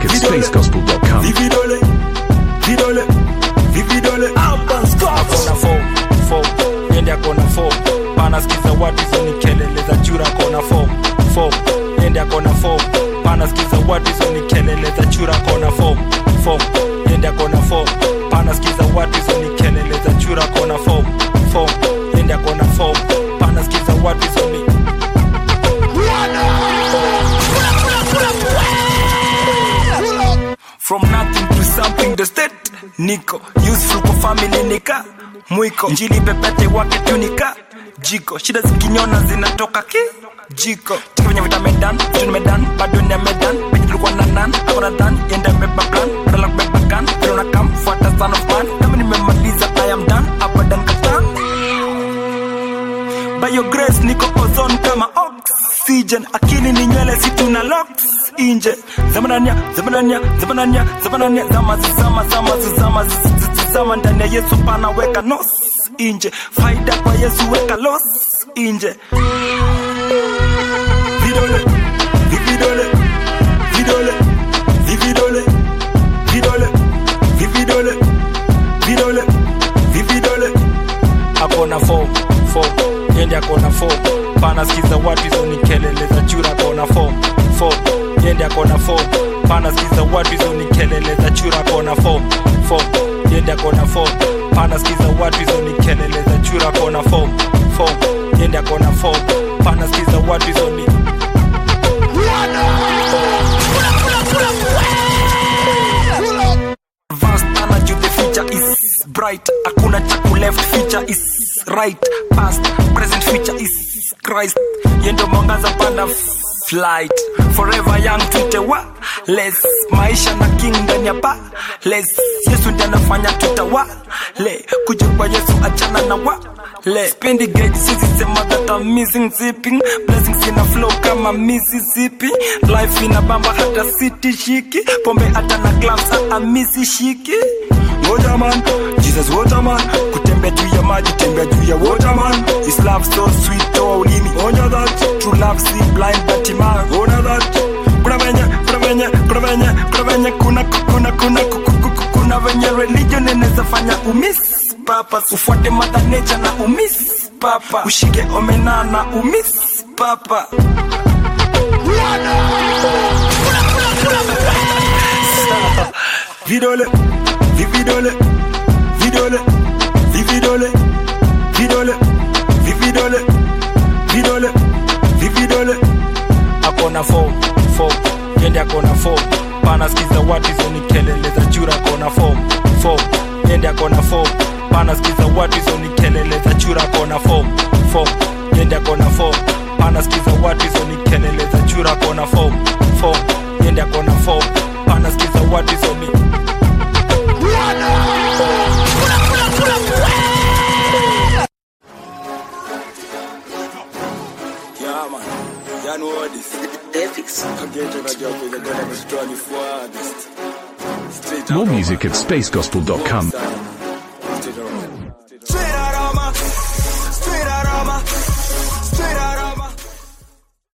music at spacegospel.com. Vividole, vidole, vividole, akona fo fo yende akona fo panasikiza watu hizo ni kelele za chura akona fo fo yende akona fo panasikiza watu hizo ni kelele za chura akona fo fo yende akona fo panasikiza watu hizo ni kelele za chura akona fo fo yende akona fo panasikiza watu hizo ni from nothing to something the state niko useful kwa family nika mwiko njili pepete wake tunika jiko shida zikinyona zinatoka ki jiko tika venye vita medan vitu nimedan bado ni medan penye tulikuwa na nan akona dhan yenda beba plan badala kubeba gun vile na kam fuata son of man kama nimemaliza i am done abadan katan by your grace niko ozone kama oxygen akili ni nywele si tuna locks inje zamanania zamanania zamanania zamanania zama zama zama zama zama ndani ya yesu panaweka nos inje faida kwa yesu weka los inje vidole, vividole, vidole, vividole, vidole, vividole, vidole, vividole, akona fo fo yende akona fo panasikiza watu hizo ni kelele za chura akona fo fo yende akona fo panasikiza watu hizo ni kelele za chura akona fo fo yende akona fo panasikiza watu hizo ni kelele za chura akona fo fo yende akona fo panasikiza watu hizo ni Vast energy, the future is bright. Hakuna cha ku left, future is right. Past, present, future is Christ. Yendo mwangaza panda flight. Forever young tuite wa less. Maisha na king ndani ya pa less. Yesu ndiye anafanya tutawa le. Kuja kwa Yesu achana na wa le. Spendi gauge sisi sema that I'm missing zipping. Blessings ina flow kama Mississippi. Life ina bamba hata city shiki. Pombe hata na clubs hata misi shiki. ngoja man, Jesus waterman, Kutembea juu ya maji, tembea juu ya waterman. His love so sweet, toa ulimi. onya that, True love see blind but man. ona that, Kuna venye, kuna venye, kuna venye, kuna venye, kuna kuna kuna ku- ku- ku- ku- kuna venye religion inaweza fanya umiss papa. Ufuate mother nature na umiss papa. Ushike omena na umiss papa. vidole, vividole, vidole, vividole, vidole, vividole, vidole, vividole, akona fo fo yende akona fo panasikiza watu hizo ni kelele za chura akona fo fo yende akona fo panasikiza watu hizo ni kelele za chura akona fo fo yende akona fo panasikiza watu hizo ni kelele za chura akona fo fo yende akona fo panasikiza watu hizo ni yeah man, you know what this, Kageto na job, you gotta be strong, you farthest, straight More up. music at spacegospel.com.